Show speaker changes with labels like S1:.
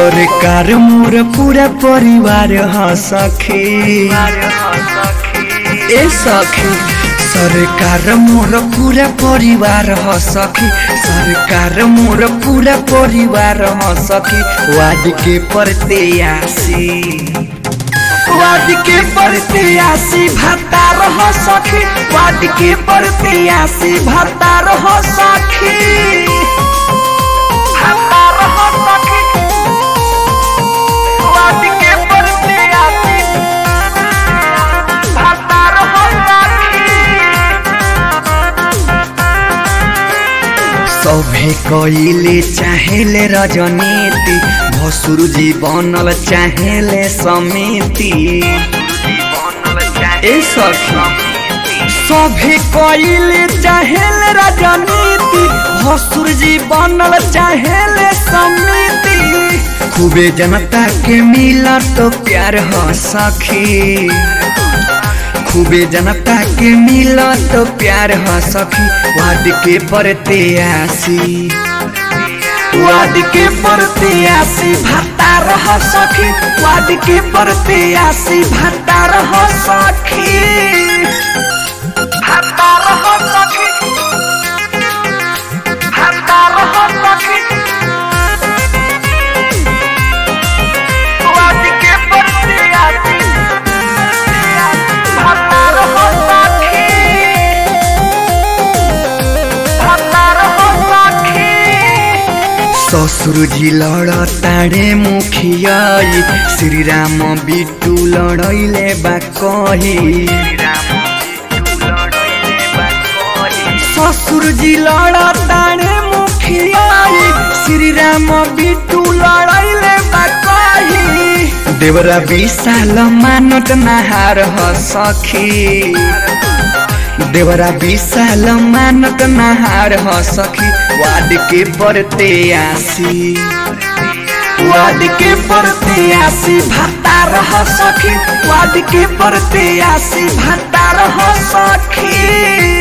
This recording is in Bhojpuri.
S1: सरकार मोर पूरा परिवार ह सखी ए सखी सरकार मोर पूरा परिवार ह सखी सरकार मोर पूरा परिवार ह सखी वाद के प्रत्याशी वाद के प्रत्याशी भत्ता रह सखी वाद के प्रत्याशी भत्ता रह सखी भत्ता रह सखी वाद के प्रत्याशी भत्ता रह सखी सभे कइले चाहेले रजनीति भसुर जी बनल चाहेले समिति ए सखी सभे कइले चाहेले रजनीति भसुर जी बनल चाहेले समिति खूबे जनता के मिला तो प्यार ह सखी खूबे जनता के मिला तो प्यार ह सखी वाद के प्रत्याशी वाद के प्रत्याशी भत्ता रह सखी वाद के प्रत्याशी भत्ता रह सखी भत्ता रह सखी भत्ता रह सखी वाद के प्रत्याशी भत्ता रह सखी भत्ता रह सखी ससुर जी लड़ताड़े मुखियाई श्री राम बिटू लड़ैले बा कही ससुर जी लड़ताड़े मुखियाई श्री राम बिटू लड़ैले बा कही देवरा विशाल मानत नहार ह सखी देवरा विशाल मानत नहार ह सखी वाद के प्रत्याशी वाद के प्रत्याशी भत्ता रह सखी वाद के प्रत्याशी भत्ता रह सखी